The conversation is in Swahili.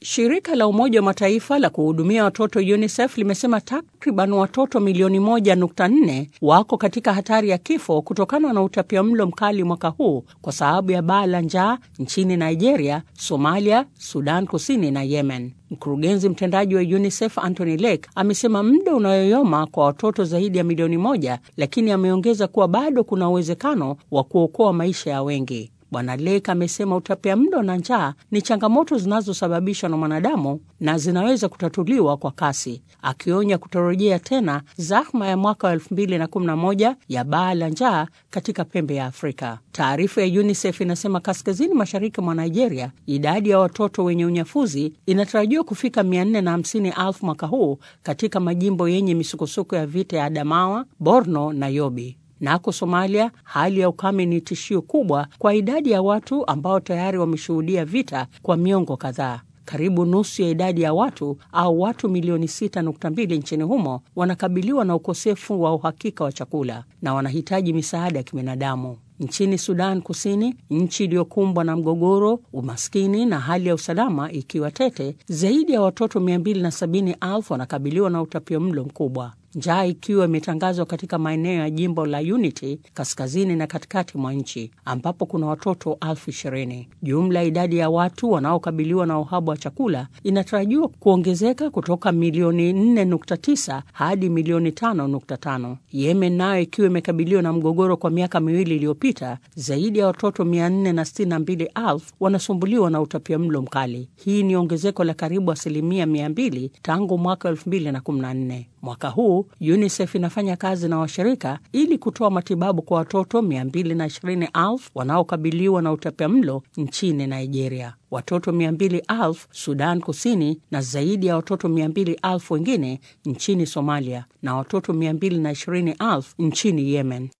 Shirika la Umoja wa Mataifa la kuhudumia watoto UNICEF limesema takriban watoto milioni 1.4 wako katika hatari ya kifo kutokana na utapiamlo mkali mwaka huu kwa sababu ya baa la njaa nchini Nigeria, Somalia, Sudan Kusini na Yemen. Mkurugenzi mtendaji wa UNICEF Anthony Lake amesema muda unayoyoma kwa watoto zaidi ya milioni moja, lakini ameongeza kuwa bado kuna uwezekano wa kuokoa maisha ya wengi. Bwana Lake amesema utapiamlo na njaa ni changamoto zinazosababishwa na mwanadamu na zinaweza kutatuliwa kwa kasi, akionya kutorejea tena zahma ya mwaka wa 2011 ya baa la njaa katika pembe ya Afrika. Taarifa ya UNICEF inasema kaskazini mashariki mwa Nigeria, idadi ya watoto wenye unyafuzi inatarajiwa kufika 450,000 mwaka huu katika majimbo yenye misukosuko ya vita ya Adamawa, Borno na Yobe. Nako Somalia, hali ya ukame ni tishio kubwa kwa idadi ya watu ambao tayari wameshuhudia vita kwa miongo kadhaa. Karibu nusu ya idadi ya watu au watu milioni 6.2 nchini humo wanakabiliwa na ukosefu wa uhakika wa chakula na wanahitaji misaada ya kibinadamu. Nchini Sudan Kusini, nchi iliyokumbwa na mgogoro, umaskini na hali ya usalama ikiwa tete, zaidi ya watoto 270,000 wanakabiliwa na utapiamlo mkubwa, njaa ikiwa imetangazwa katika maeneo ya jimbo la Unity kaskazini na katikati mwa nchi ambapo kuna watoto elfu ishirini. Jumla ya idadi ya watu wanaokabiliwa na uhaba wa chakula inatarajiwa kuongezeka kutoka milioni 4.9 hadi milioni 5.5. Yemen nayo ikiwa imekabiliwa na mgogoro kwa miaka miwili iliyopita, zaidi ya watoto 462,000 wanasumbuliwa na utapiamlo mkali. Hii ni ongezeko la karibu asilimia 200 tangu mwaka 2014. Mwaka huu UNICEF inafanya kazi na washirika ili kutoa matibabu kwa watoto 220,000 wanaokabiliwa na utapiamlo nchini Nigeria, watoto 200,000 Sudan Kusini, na zaidi ya watoto 200,000 wengine nchini Somalia na watoto 220,000 nchini Yemen.